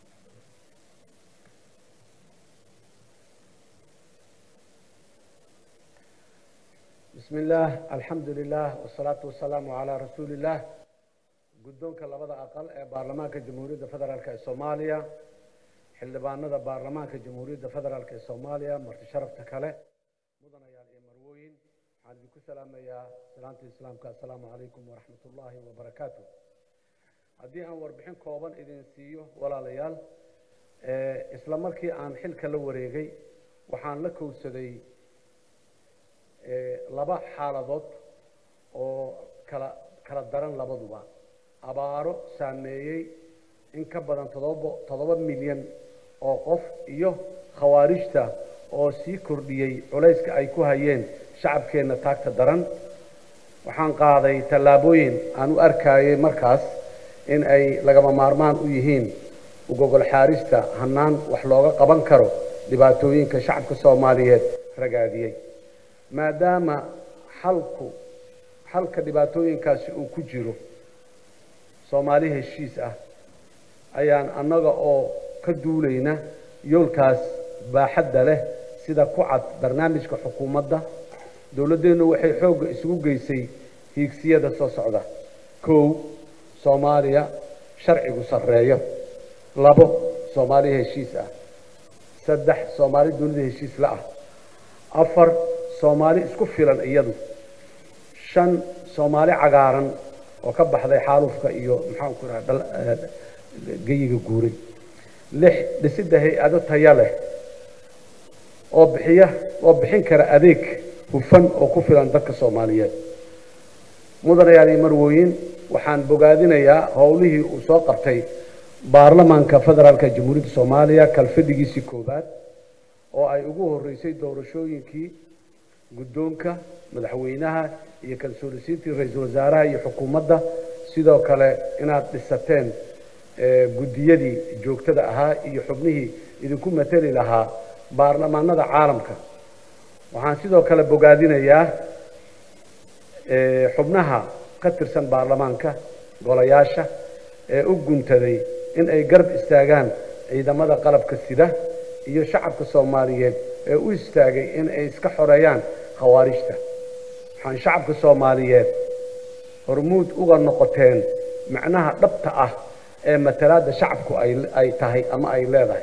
بسم الله الحمد لله والصلاة والسلام على رسول الله guddoonka labada aqal ee baarlamaanka jamhuuriyadda federaalk ee soomaaliya xildhibaanada baarlamaanka jamhuuriyadda federaalk ee soomaaliya marti sharafta kale mudanayaal iyo marwooyin waxaan idinku salaamayaa salaanta islaamka assalaamu calaykum waraxmat ullaahi wabarakaatu haddii aan warbixin kooban idin siiyo walaalayaal isla markii aan xilka la wareegay waxaan la kowsaday laba xaaladood oo kala kala daran labaduba abaaro saameeyey in ka badan todoba toddoba milyan oo qof iyo khawaarijta oo sii kordhiyey culayska ay ku hayeen shacabkeenna taagta daran waxaan qaaday tallaabooyin aan u arkayay markaas in ay lagama maarmaan u yihiin ugogol xaarista hannaan wax looga qaban karo dhibaatooyinka shacabka soomaaliyeed ragaadiyey maadaama xalku xalka dhibaatooyinkaasi uu ku jiro soomaali heshiis ah ayaan annaga oo ka duulayna yoolkaas baaxadda leh sida ku cad barnaamijka xukuumadda dowladdeennu waxay xoogga isugu geysay hiigsiyada soo socda kow soomaaliya sharcigu sarreeyo labo soomaali heshiis ah saddex soomaali dunida heshiis la ah afar soomaali isku filan iyadu shan soomaali cagaaran oo ka baxday xaalufka iyo maxaan ku raha geyiga guuray lix dhisidda hay-ado taya leh oo bixiya oo bixin kara adeeg hufan oo ku filan dadka soomaaliyeed mudanayaal iyo marwooyin waxaan bogaadinayaa howlihii uu soo qabtay baarlamaanka federaalka jamhuuriyadda soomaaliya kalfadhigiisii koowaad oo ay ugu horeysay doorashooyinkii guddoonka madaxweynaha iyo kalsoonisiintii ra-iisul wasaaraha iyo xukuumadda sidoo kale inaad dhisateen guddiyadii joogtada ahaa iyo xubnihii idinku mateli lahaa baarlamaanada caalamka waxaan sidoo kale bogaadinayaa xubnaha ka tirsan baarlamaanka golayaasha ee u guntaday in ay garab istaagaan ciidamada qalabka sida iyo shacabka soomaaliyeed ee u istaagay in ay iska xoreeyaan khawaarijta waxaan shacabka soomaaliyeed hormuud uga noqoteen macnaha dhabta ah ee matalaadda shacabku ay tahay ama ay leedahay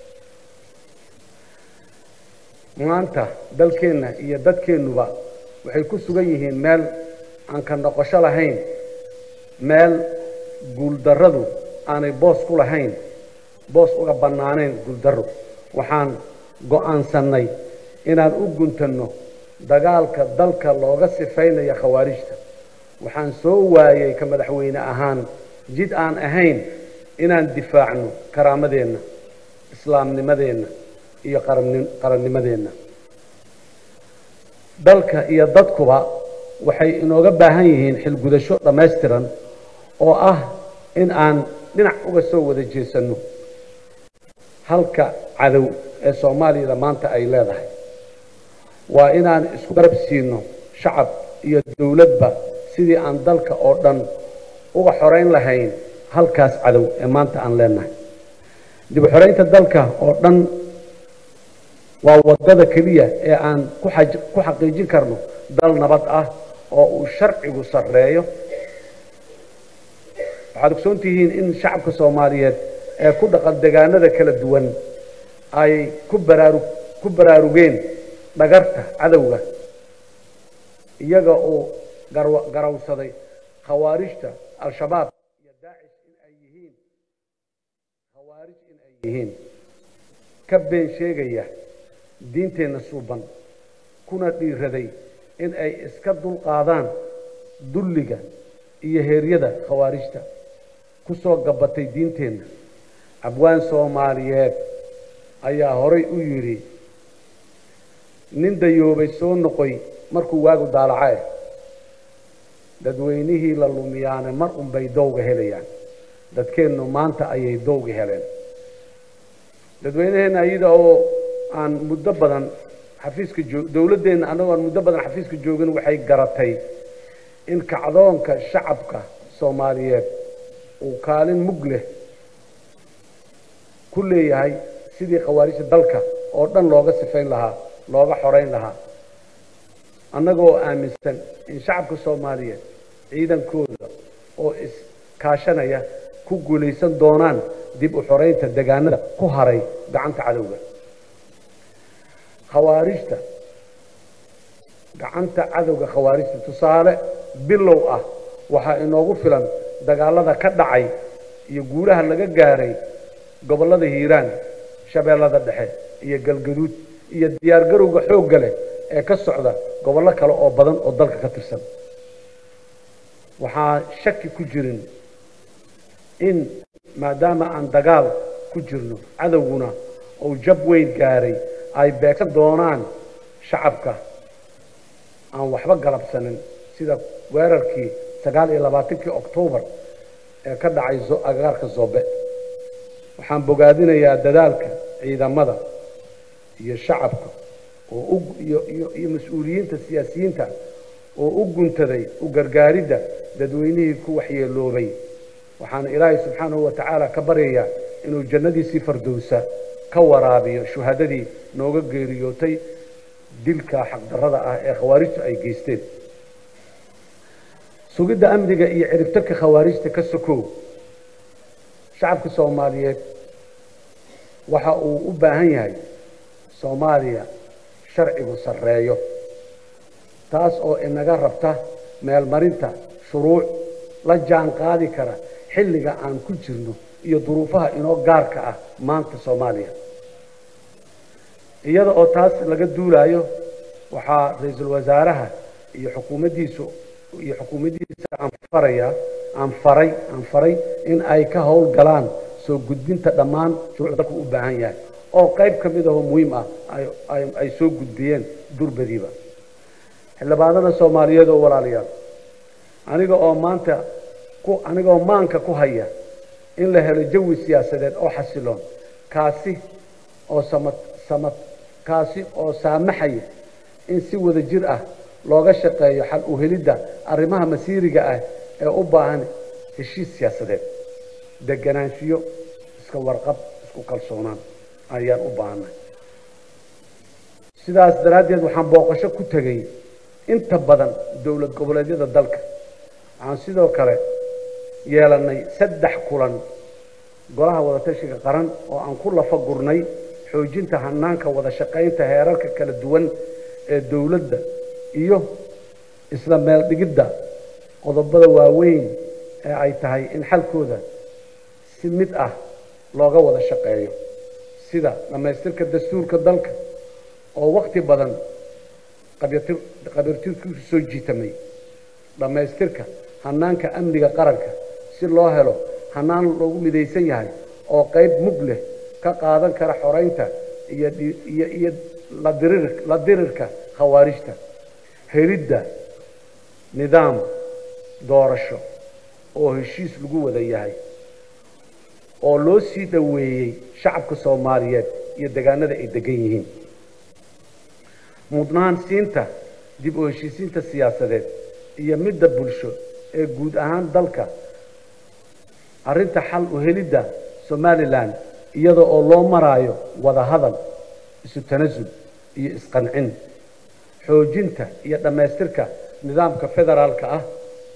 maanta dalkeenna iyo dadkeennuba waxay ku sugan yihiin meel aan ka noqosho lahayn meel guuldarradu aanay boos ku lahayn boos uga bannaanayn guuldarro waxaan go'aansannay inaan u guntanno dagaalka dalka looga sifaynaya khawaarijta waxaan soo waayey ka madaxweyne ahaan jid aan ahayn inaan difaacno karaamadeenna islaamnimadeenna iyo qarannimadeenna dalka iyo dadkuba waxay inooga baahan yihiin xilgudasho dhammaystiran oo ah in aan dhinac uga soo wada jeesanno halka cadow ee soomaaliyada maanta ay leedahay waa inaan isku garab siino shacab iyo dowladba sidii aan dalka oo dhan uga xorayn lahayn halkaas cadow ee maanta aan leenahay dib u xoraynta dalka oo dhan waa waddada keliya ee aan ku xaqiijin karno dal nabad ah oo uu sharcigu sarreeyo waxaad ogsoon tihiin in shacabka soomaaliyeed ee ku dhaqan degaanada kala duwan ay ku baraaru ku baraarugeen dhagarta cadowga iyaga oo garawsaday khawaarijta al-shabaab iyo daacish in ay yihiin khawaarij in ay yihiin ka been sheegaya diinteenna suuban kuna dhiiraday in ay iska dulqaadaan dulliga iyo heeryada khawaarijta ku soo gabatay diinteenna abwaan soomaaliyeed ayaa horay u yidhi nin dayoobay soo noqoy markuu waagu daalacae dadweynihii la lumiyaane mar unbay dowga helayaan dadkeennu maanta ayay dowga heleen dadweynaheenna iyada oo aan muddo badan xafiiska joog dowladdeenna annagoo aan muddo badan xafiiska joogin waxay garatay in kacdoonka shacabka soomaaliyeed uu kaalin mug leh ku leeyahay sidii khawaarijta dalka oo dhan looga sifayn lahaa looga xorayn lahaa annagoo aaminsan in shacabka soomaaliyeed ciidankooda oo iskaashanaya ku guulaysan doonaan dib u xoraynta degaanada ku haray gacanta cadowga khawaarijta gacanta cadowga khawaarijta tusaale bilow ah waxaa inoogu filan dagaalada ka dhacay iyo guulaha laga gaaray gobollada hiiraan shabeellada dhexe iyo galgaduud iyo diyaargarowga xoogga leh ee ka socda gobollo kale oo badan oo dalka ka tirsan waxaa shaki ku jirin in maadaama aan dagaal ku jirno cadowguna uu jab weyn gaaray ay beegsan doonaan shacabka aan waxba galabsanin sida weerarkii sagaal iyo labaatankii oktoobar ee ka dhacay agagaarka zobe waxaan bogaadinayaa dadaalka ciidamada iyo shacabka oo iyo iyo mas-uuliyiinta siyaasiyiinta oo u guntaday u gargaaridda dadweynihii ku waxyeeloobay waxaana ilaahay subxaanahu wa tacaala ka baryayaa inuu jannadiisii fardowsa ka waraabiyo shuhadadii nooga geeriyootay dilka xaqdarrada ah ee khawaarijtu ay geysteen sugidda amniga iyo ciribtarka khawaarijta ka sokow shacabka soomaaliyeed waxa uu u baahan yahay soomaaliya sharcigu sarreeyo taas oo inaga rabta meelmarinta shuruuc la jaan qaadi kara xilliga aan ku jirno iyo duruufaha inoo gaarka ah maanta soomaaliya iyada oo taas laga duulaayo waxaa ra-iisul wasaaraha iyo xukuumaddiisu iyo xukuumaddiisa aan farayaa aan faray aan faray in ay ka howl galaan soo gudbinta dhammaan shuruucda dalku u baahan yahay oo qayb ka mid ahoo muhiim ah ay soo gudbiyeen durbadiiba xildhibaanada soomaaliyeed oo walaalayaal aniga oo maanta ku aniga oo maanka ku haya in la helo jawi siyaasadeed oo xasiloon kaasi oo samad samad kaasi oo saamaxaya in si wada jir ah looga shaqeeyo xal u helidda arrimaha masiiriga ah ee u baahan heshiis siyaasadeed deganaanshiyo iska warqab isku kalsoonaan ayaan u baahanay sidaas daraaddeed waxaan booqasho ku tegey inta badan dowlad goboleedyada dalka waxaan sidoo kale yeelannay saddex kulan golaha wadatashiga qaran oo aan ku lafa gurnay xoojinta hanaanka wada shaqaynta heerarka kala duwan ee dowladda iyo isla meel dhigidda qodobada waaweyn ee ay tahay in xalkooda si mid ah looga wada shaqeeyo sida dhammaystirka dastuurka dalka oo wakti badan qabiirtirkiisu soo jiitamay dhammaystirka hanaanka amniga qaranka si loo helo hanaan loogu midaysan yahay oo qayb mug leh ka qaadan kara xoraynta iyo iyo iyo ladirir la dirirka khawaarijta helidda nidaam doorasho oo heshiis lagu wada yahay oo loo sii dhoweeyey shacabka soomaaliyeed iyo degaanada ay degan yihiin mudnaan siinta dib u heshiisiinta siyaasadeed iyo midda bulsho ee guud ahaan dalka arrinta xal u helidda somalilan iyada oo loo maraayo wada hadal isu tanasul iyo isqancin xoojinta iyo dhammaystirka nidaamka federaalka ah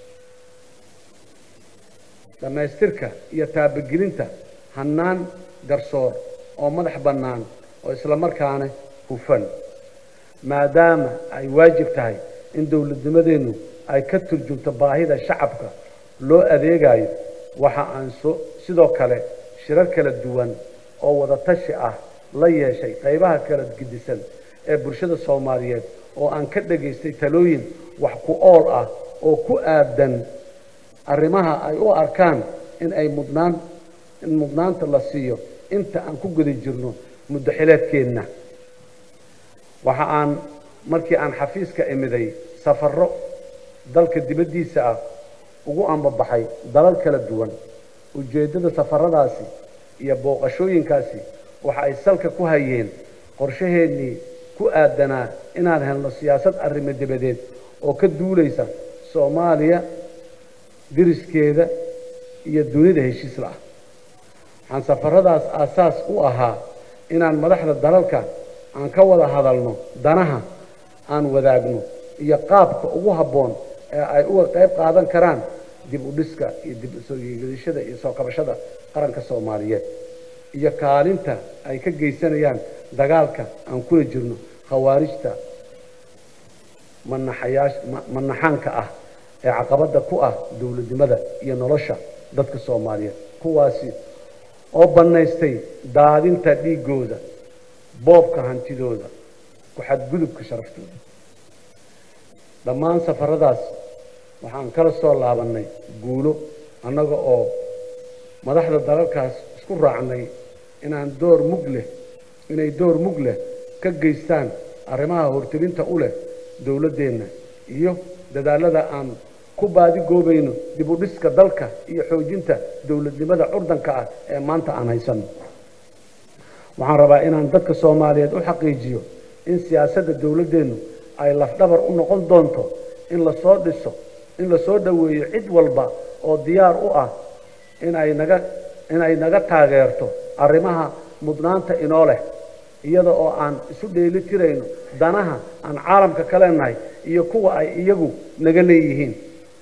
dhammaystirka iyo taabagelinta hannaan garsoor oo madax bannaan oo isla markaana hufan maadaama ay waajib tahay in dowladnimadeennu ay ka turjumto baahida shacabka loo adeegayo waxa aan so sidoo kale shirar kala duwan oo wada tashi ah la yeeshay qaybaha kala gedisan ee bulshada soomaaliyeed oo aan ka dhagaystay talooyin wax ku ool ah oo ku aadan arrimaha ay u arkaan in ay mudnaan in mudnaanta la siiyo inta aan ku guda jirno muddo xileedkeenna waxa aan markii aan xafiiska imiday safarro dalka dibaddiisa ah ugu ambabaxay dalal kala duwan ujeeddada safaradaasi iyo booqashooyinkaasi waxa ay salka ku hayeen qorshaheennii ku aadanaa inaan helno siyaasad arrimo dibadeed oo ka duulaysa soomaaliya diriskeeda iyo dunida heshiis la-ah waxaan safaradaas aasaas u ahaa inaan madaxda dalalka aan ka wada hadalno danaha aan wadaagno iyo qaabka ugu habboon ee ay uga qayb qaadan karaan dib u dhiska iyo dib u soo yeegadashada iyo soo kabashada qaranka soomaaliyeed iyo kaalinta ay ka geysanayaan dagaalka aan kula jirno khawaarijta manaxayaash manaxaanka ah ee caqabadda ku ah dowladnimada iyo nolosha dadka soomaaliyeed kuwaasi oo bannaystay daadinta dhiiggooda boobka hantidooda ku xadgudubka sharaftooda dhammaan safaradaas waxaan kala soo laabannay guulo annaga oo madaxda dalalkaas isku raacnay inaan door mug leh inay door mug leh ka geystaan arrimaha hortelinta u leh dowladdeenna iyo dadaallada aan ku baadigoobayno dib u dhiska dalka iyo xoojinta dowladnimada curdanka ah ee maanta aan haysanno waxaan rabaa inaan dadka soomaaliyeed u xaqiijiyo in siyaasadda dowladdeennu ay lafdhabar u noqon doonto in lasoo dhiso in lasoo dhoweeyo cid walba oo diyaar u ah inay naga inay naga taageerto arrimaha mudnaanta inoo leh iyada oo aan isu dheeli tirayno danaha aan caalamka ka leenahay iyo kuwa ay iyagu naga leeyihiin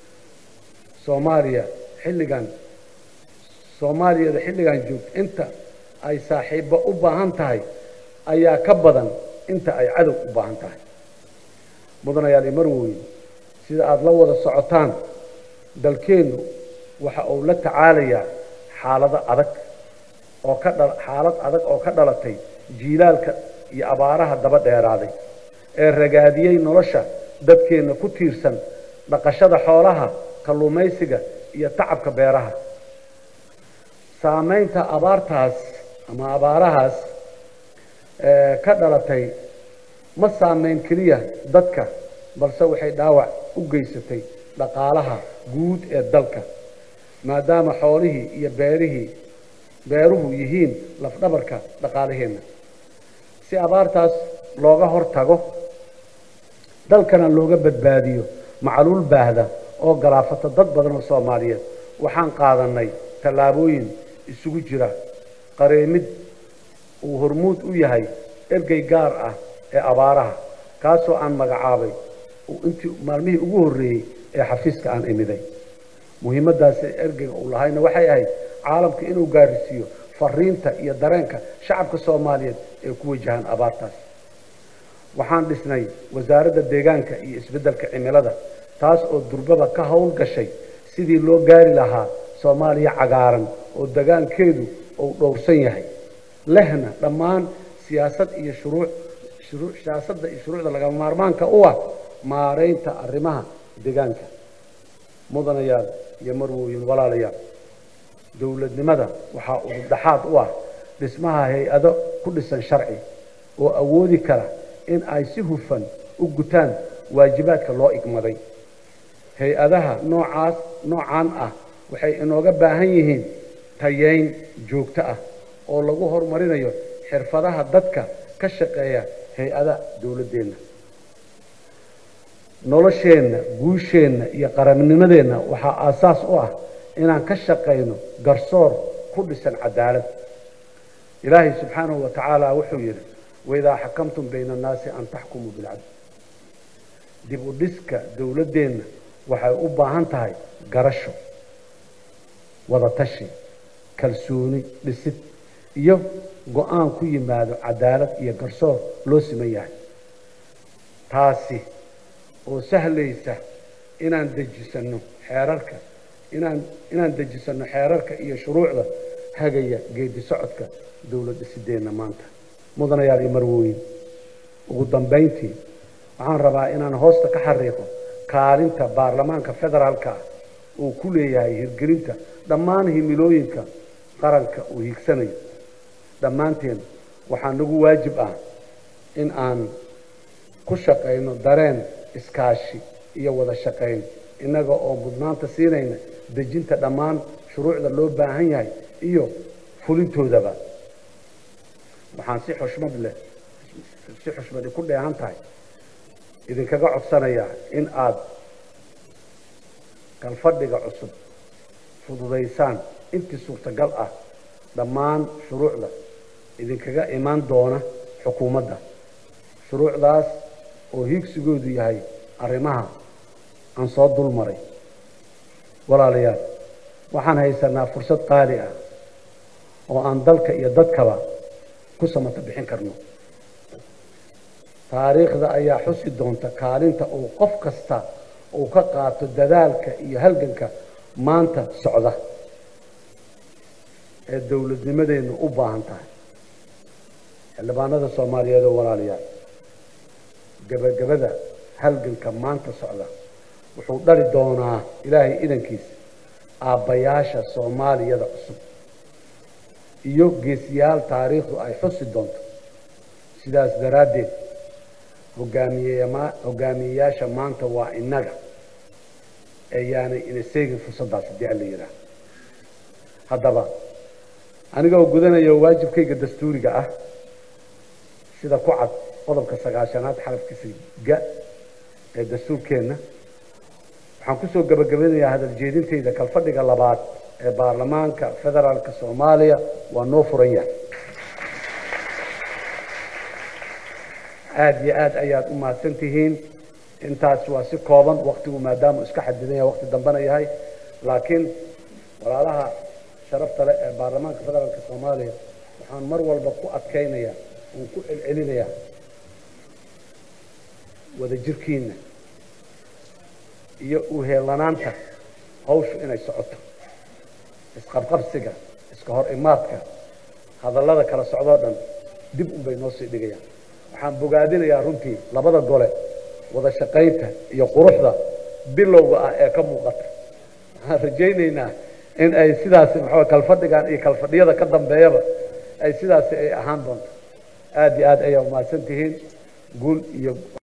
soomaaliya xilligan soomaaliyada xilligan joogta inta ay saaxiibbo u baahan tahay ayaa ka badan inta ay cadow u baahan tahay mudanayaal imarwooye sida aada la wada socotaan dalkeennu waxa uu la tacaalayaa xaalado adag oo ka dha xaalad adag oo ka dhalatay jiilaalka iyo abaaraha daba dheeraaday ee ragaadiyey nolosha dadkeenna ku tiirsan dhaqashada xoolaha kalluumaysiga iyo tacabka beeraha saamaynta abaartaas ama abaarahaas ka dhalatay ma saamayn keliya dadka balse waxay dhaawac u geysatay dhaqaalaha guud ee dalka maadaama xoolihii iyo beerihii beeruhu yihiin lafdhabarka dhaqaalaheenna si abaartaas looga hor tago dalkana looga badbaadiyo macluul baahda oo galaafata dad badan oo soomaaliyeed waxaan qaadanay tallaabooyin isugu jira qareemid uu hormuud u yahay ergey gaar ah ee abaaraha kaasoo aan magacaabay intii maalmihii ugu horreeyey ee xafiiska aan imiday muhiimaddaasi ergeyga uu lahayna waxay ahayd caalamka inuu gaarisiiyo fariinta iyo dareenka shacabka soomaaliyeed ee ku wajahan abaartaas waxaan dhisnay wasaaradda deegaanka iyo isbeddelka cimilada taas oo durbaba ka howl gashay sidii loo gaari lahaa soomaaliya cagaaran oo degaankeedu uu dhowrsan yahay lehna dhammaan siyaasad iyo shuruuc shuruu siyaasadda iyo shuruucda lagama maarmaanka u ah maaraynta arrimaha deegaanka mudanayaal iyo marwooyin walaalayaal dowladnimada waxaa udubdhaxaad u ah dhismaha hay-ado ku dhisan sharci oo awoodi kara in ay si hufan u gutaan waajibaadka loo igmaday hay-adaha noocaas noocaan ah waxay inooga baahan yihiin tayeyn joogto ah oo lagu horumarinayo xirfadaha dadka ka shaqeeya hay-ada dowladdeenna nolosheenna guusheenna iyo qarannimadeenna waxaa aasaas u ah inaan ka shaqayno garsoor ku dhisan cadaalad ilaahay subxaanahu wa tacaala wuxuu yidhi waidaa xakamtum bayna annaasi an taxkumuu bilcadl dib u dhiska dowladdeenna waxay u baahan tahay garasho wadatashi kalsooni dhisid iyo go-aan ku yimaado cadaalad iyo garsoor loo siman yahay taasi oo sahlaysa inaan dejisanno xeerarka inaan inaan dejisanno xeerarka iyo shuruucda hagaya geedi socodka dowlad dhisideenna maanta mudanayaal iyo marwooyin ugu dambayntii waxaan rabaa inaan hoosta ka xariiqo kaalinta baarlamaanka federaalka ah uu ku leeyahay hirgelinta dhammaan himilooyinka qaranka uu hiigsanayo dhammaanteen waxaa nagu waajib ah in aan ku shaqayno dareen iskaashi iyo wada shaqayn innaga oo mudnaanta siinayna dejinta dhammaan shuruucda loo baahan yahay iyo fulintoodaba waxaan si xushmad leh si xushmadi ku dheehan tahay idinkaga codsanayaa in aada kalfadhiga cusub fududaysaan intii suurtagal ah dhammaan shuruucda idinkaga imaan doona xukuumadda shuruucdaas oo hiigsigoodu yahay arrimaha aan soo dul maray walaalayaal waxaan haysanaa fursad qaali ah oo aan dalka iyo dadkaba ku samata bixin karno taariikhda ayaa xusi doonta kaalinta uu qof kasta uu ka qaato dadaalka iyo halganka maanta socda ee dowladnimadeennu u baahan tahay xildhibaanada soomaaliyeed oo walaalayaal gebagabada halganka maanta socda wuxuu dhali doonaa ilaahay idankiisa aabbayaasha soomaaliyada cusub iyo geesiyaal taariikhdu ay xusi doonto sidaas daraaddeed hogaamiyema hogaamiyeyaasha maanta waa innaga ee yaanay ina seegin fursaddaas haddii alla yidhaah haddaba aniga oo gudanaya waajibkayga dastuuriga ah sida ku cad qodobka sagaashanaad xarafkiisa ga ee dastuurkeenna waxaan kusoo gabagabanayaa hadal jeedintayda kalfadhiga labaad ee baarlamaanka federaalka soomaaliya waa noo furan yahay aada iyo aad ayaad u mahadsan tihiin intaas waa si kooban waktigu maadaama iska xadidan yahay wakti dambena yahay laakiin walaalaha sharafta leh ee baarlamaanka federaalka soomaaliya waxaan mar walba ku adkaynayaa oon ku celcelinayaa wadajirkiina iyo uheelanaanta hawshu inay socoto isqabqabsiga iska hor imaadka hadallada kala socdoo dhan dib un bay noo sii dhigayaan waxaan bogaadinayaa runtii labada gole wada shaqaynta iyo quruxda bilowga ah ee ka muuqata waxaan rajaynaynaa in ay sidaasi maxaa kalfadhigan iyo kalfadhiyada ka dambeeyaba ay sidaasi ay ahaan doonto aada iyo aad ayaa umahadsan tihiin guul iyo